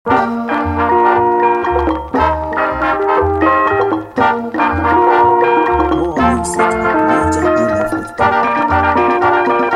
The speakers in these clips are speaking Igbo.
More music at NigerDLF.com.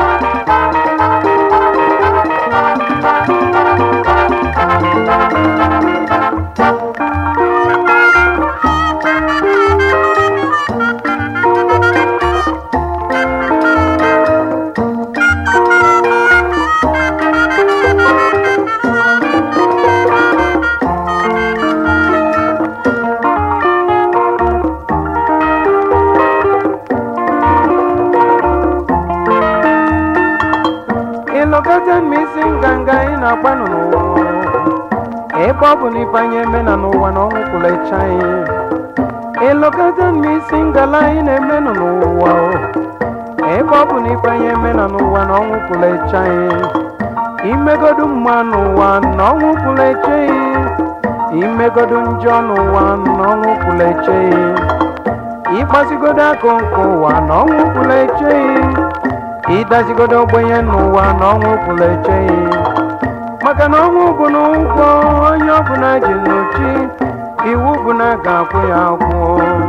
ịlọkọta m isi nganga ị na-agbanụ n'ụwa ebe ọ bụ na ifeanyị emena n'ụwa na ọnwụ kwụrụ eche anyị ịlọkọta m isi ngala anyị na-emenụ n'ụwa ebe ọ bụ na ifeanyị emena n'ụwa na ọnwụ kwụrụ eche anyị imegodu mma n'ụwa na ọnwụ kwụrụ eche anyị imegodu njọ n'ụwa na ọnwụ kwụrụ eche anyị ịgbasigodo akụ nke ụwa na ọnwụ kwụrụ eche anyị ịdazigodo ogbenye n'ụwa na ọnwụ pụrụ echeghị maka na ọnwụ bụ na ụgwọ onye ọbụla ji n'ochi iwu bụ na a ga-akwụ ya akwụ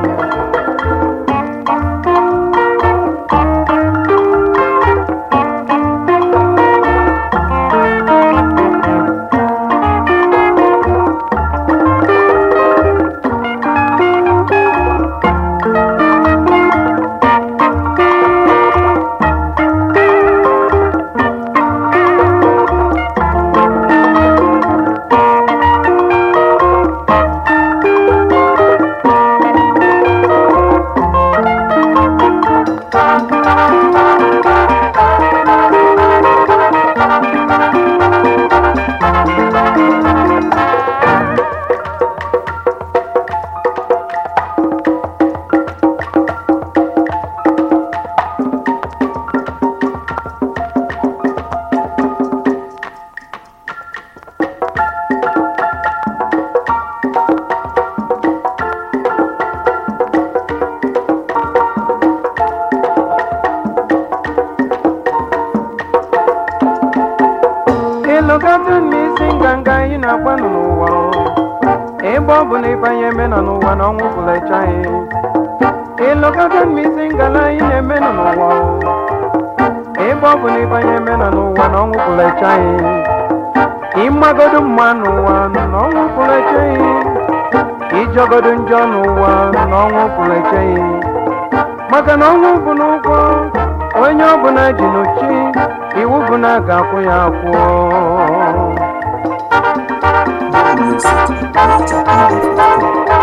ịlụgado n'isi nganga anyị na-agbanụ n'ụwa ebe ọ bụ na ịbanye emena n'ụwa na ọnwụ pụrụ eche anyị ịlụgado n'isi ngala anyị na-emenụ n'ụwa ebe ọ bụ na ịbanye emena n'ụwa na ọnwụ pụrụ eche anyị ịmagodo mma n'ụwa na ọnwụ pụrụ eche anyị ịjọgodo njọ n'ụwa na ọnwụ pụrụ eche anyị maka na ọnwụ bụ n'ụgwọ onye ọbụla ji n'ochi iwu bụ na a ga-akwụ ya akwụ More music at NigerDLF.com.